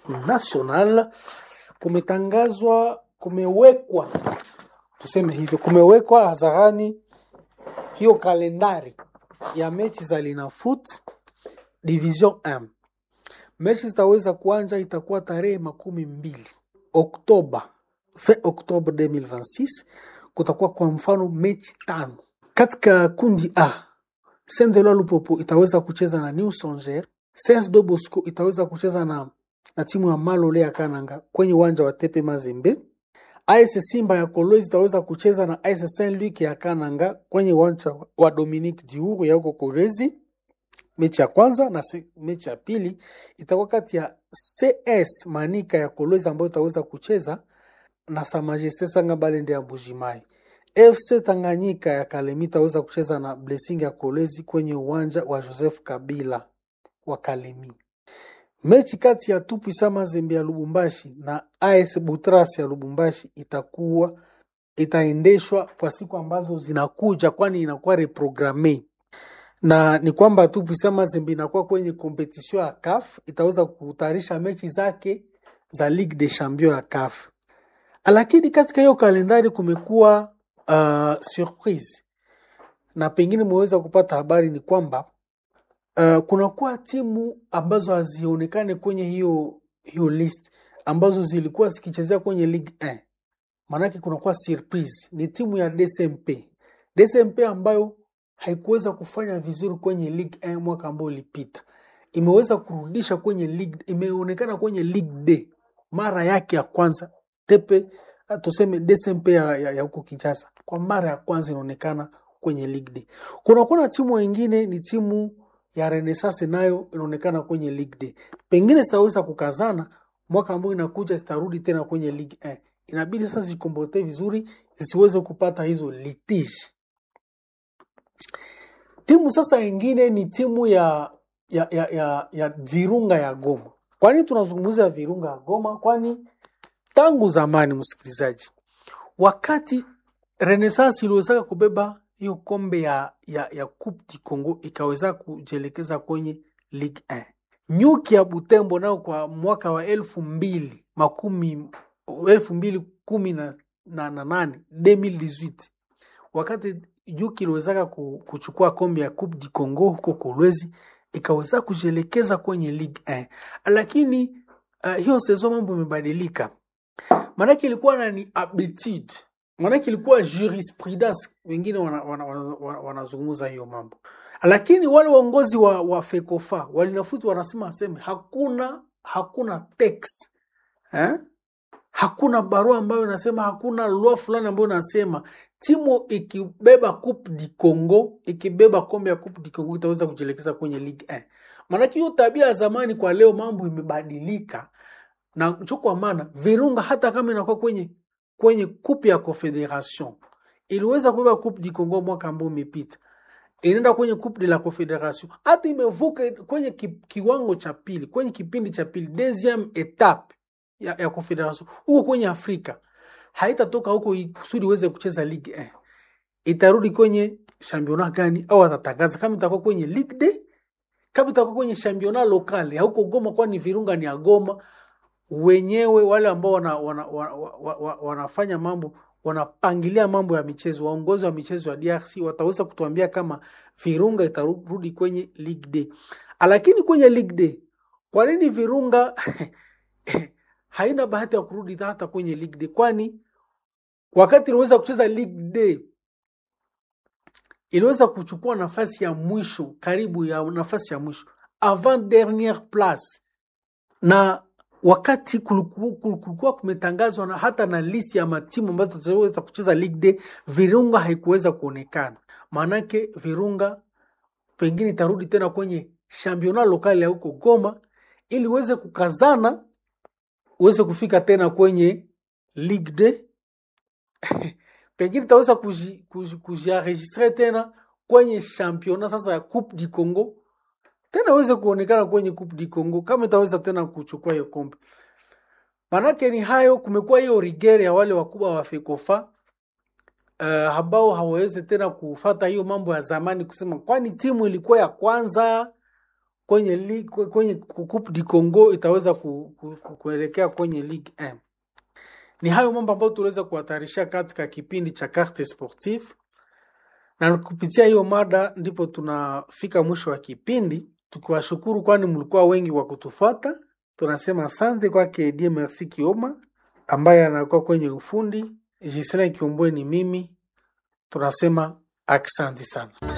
national kumetangazwa, kumewekwa, tuseme hivyo, kumewekwa hadharani hiyo kalendari ya mechi za Linafoot Division 1. Mechi zitaweza kuanza, itakuwa tarehe makumi mbili Oktoba fe Oktoba 2026. Kutakuwa kwa mfano mechi tano katika kundi A. Saint Eloi Lupopo itaweza kucheza na New Songea. Saint de Bosco itaweza kucheza na, na timu ya Malole ya Kananga kwenye uwanja wa Tepe Mazembe. AS Simba ya Kolwezi itaweza kucheza na AS Saint Luc ya Kananga kwenye uwanja wa Dominique Diuru ya huko Kolwezi. Mechi ya kwanza na se, mechi ya pili itakuwa kati ya CS Manika ya Kolwezi ambayo itaweza kucheza na Sa Majesté Sanga Balende ya Mbujimai. FC Tanganyika ya Kalemi itaweza kucheza na Blessing ya Kolwezi kwenye uwanja wa Joseph Kabila wa Kalemi. Mechi kati ya Tupwisa Mazembe ya Lubumbashi na AS Butras ya Lubumbashi itakuwa itaendeshwa kwa siku ambazo zinakuja, kwani inakuwa reprogramme na ni kwamba Tupwisa Mazembe inakuwa kwenye kompetisio ya CAF, itaweza kutayarisha mechi zake za Ligue des Champions ya CAF. Lakini katika hiyo kalendari kumekuwa uh, surprise na pengine mmeweza kupata habari ni kwamba uh, kunakuwa timu ambazo hazionekane kwenye hiyo hiyo list ambazo zilikuwa zikichezea kwenye Ligue 1. Maanake kunakuwa surprise, ni timu ya DSMP. DSMP ambayo haikuweza kufanya vizuri kwenye Ligue 1 mwaka ambao ulipita, imeweza kurudisha kwenye Ligue, imeonekana kwenye Ligue D mara yake ya kwanza tepe tuseme DSMP ya, ya, ya huko Kinshasa kwa mara ya kwanza inaonekana kwenye Ligue D. Kuna kuna timu wengine ni timu ya Renaissance nayo inaonekana kwenye Ligue D. Pengine zitaweza kukazana mwaka ambao inakuja zitarudi tena kwenye Ligue 1. Inabidi sasa zikombote vizuri zisiweze kupata hizo litige. Timu sasa ingine ni timu ya ya, ya, ya, ya Virunga ya Goma. Kwani tunazungumzia Virunga ya Goma? Kwani tangu zamani, msikilizaji, wakati Renaissance iliwezaka kubeba hiyo kombe ya, ya, ya Coupe du Congo ikaweza kujielekeza kwenye Ligue 1. Nyuki ya Butembo nao kwa mwaka wa elfu mbili makumi elfu mbili kumi na, na, na nane 2018 wakati Nyuki iliwezaka kuchukua kombe ya Coupe du Congo huko Kolwezi ikaweza kujielekeza kwenye Ligue 1, lakini uh, hiyo sezo mambo imebadilika maanake ilikuwa na ni habitude, maanake ilikuwa jurisprudence, wengine wanazungumza wana, wana, wana, wana hiyo mambo, lakini wale waongozi wa, wa FECOFA walinafuti wanasema aseme hakuna hakuna text eh? hakuna barua ambayo inasema, hakuna loi fulani ambayo inasema timu ikibeba Coupe du Congo ikibeba kombe ya Coupe du Congo itaweza kujielekeza kwenye Ligue 1. Maanake hiyo tabia ya zamani kwa leo mambo imebadilika na kwa maana Virunga hata kama inakuwa kwenye kwenye coupe ya Confederation iliweza kubeba coupe du Congo mwaka ambao umepita, inaenda kwenye coupe de la Confederation, hata imevuka kwenye ki, kiwango cha pili, kwenye kipindi cha pili, deuxième etape ya, ya Confederation huko kwenye Afrika, haitatoka huko kusudi iweze kucheza Ligue 1, itarudi kwenye championnat gani? Au atatangaza kama itakuwa kwenye Ligue 2 kama itakuwa kwenye championnat local ya huko Goma, kwani Virunga ni ya Goma wenyewe wale ambao wana, wana, wana, wana, wanafanya mambo wanapangilia mambo ya michezo, waongozi wa michezo ya DRC wataweza kutuambia kama Virunga itarudi kwenye Ligue D. Lakini kwenye Ligue D, kwa nini Virunga haina bahati ya kurudi hata kwenye Ligue D? Kwani wakati iliweza kucheza Ligue D iliweza kuchukua nafasi ya mwisho, karibu ya nafasi ya mwisho, avant derniere place na wakati kulikuwa kumetangazwa na hata na listi ya matimu ambazo tutaweza kucheza Ligue D, Virunga haikuweza kuonekana. Maanake Virunga pengine itarudi tena kwenye championnat lokali ya huko Goma ili uweze kukazana uweze kufika tena kwenye Ligue D pengine itaweza kujienregistre tena kwenye championnat sasa ya Coupe du Congo tena aweze kuonekana kwenye Coupe du Congo kama itaweza tena kuchukua hiyo kombe. Manake ni hayo, kumekuwa hiyo rigere ya wale wakubwa wa FECOFA uh, ambao hawawezi tena kufata hiyo mambo ya zamani, kusema kwani timu ilikuwa ya kwanza kwenye ligue, kwenye Coupe du Congo itaweza ku, ku, ku, kuelekea kwenye Ligue 1. Ni hayo mambo ambayo tuliweza kuhatarisha katika kipindi cha Carte Sportive, na kupitia hiyo mada ndipo tunafika mwisho wa kipindi, tukiwashukuru kwani mlikuwa wengi wa kutufuata. Tunasema asante kwake Die Merci Kioma ambaye anakuwa kwenye ufundi. Gisela Kiombwe ni mimi, tunasema aksanti sana.